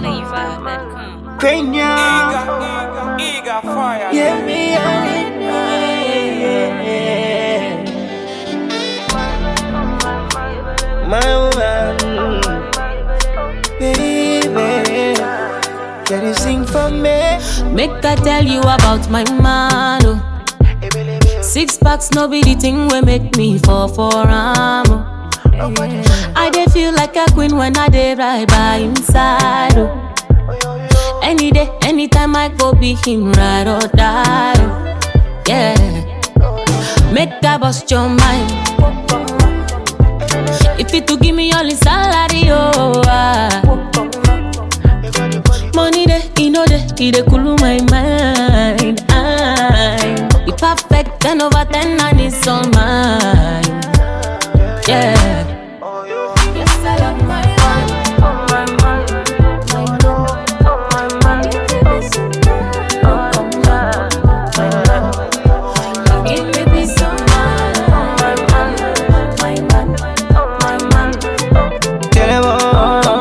NigerFlavor.com. Cranium. Eager, eager fire. Yeah, me and it. My woman, baby, can you sing for me? Make I tell you about my man. Oh. Six packs, no be the thing we make me fall for am. Oh. I dey feel like a queen when I dey right by inside. Oh. Any day, anytime I go be him ride or die. Oh. Yeah, make I bust your mind. If you to give me all his salary, oh. Ah. Money dey, e no dey, e dey cool my mind. I, e perfect ten over ten and it's all mine. Yeah. Yes, I love my man. Oh my man, my love, oh my man. Oh my man, give me peace of mind. Oh my man, my man, oh my man. Tell them all.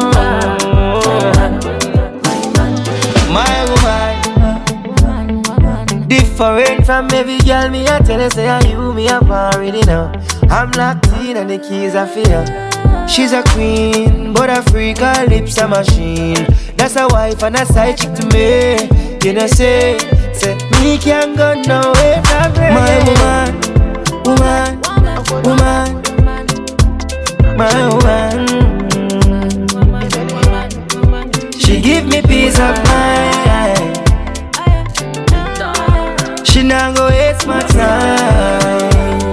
My woman, different from every girl. Me I tell her say I you me up already now. I'm locked in and the keys are for her. She's a queen, but a freak, her lips a machine. That's a wife and a side chick to me. You know say, say me can't go nowhere from her. My woman, woman, woman, my woman. She give me peace of mind. She not go waste my time.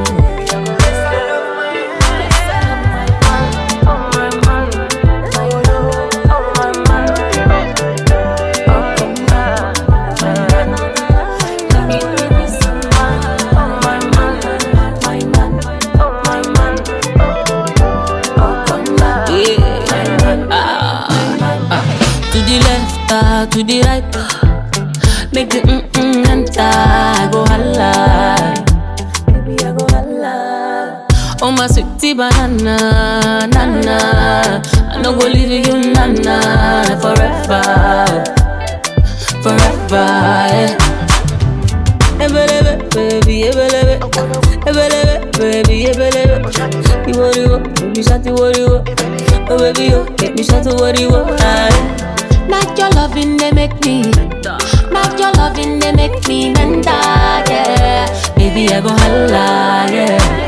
To the left, ah, to the right, ah. make the mm mm enter. I go holla, baby I go holla. Oh my sweetie banana, nana, I no go leave you, nana, forever, forever. Yeah. Ebelebe, baby, ebelebe, ebelebe, baby, ebelebe. You worry, what? Baby, shut you worry, what? Oh baby, you make me shout to worry, what? Not your loving, they make me. Not your loving, they make me mental, yeah. Baby, I go holla, yeah.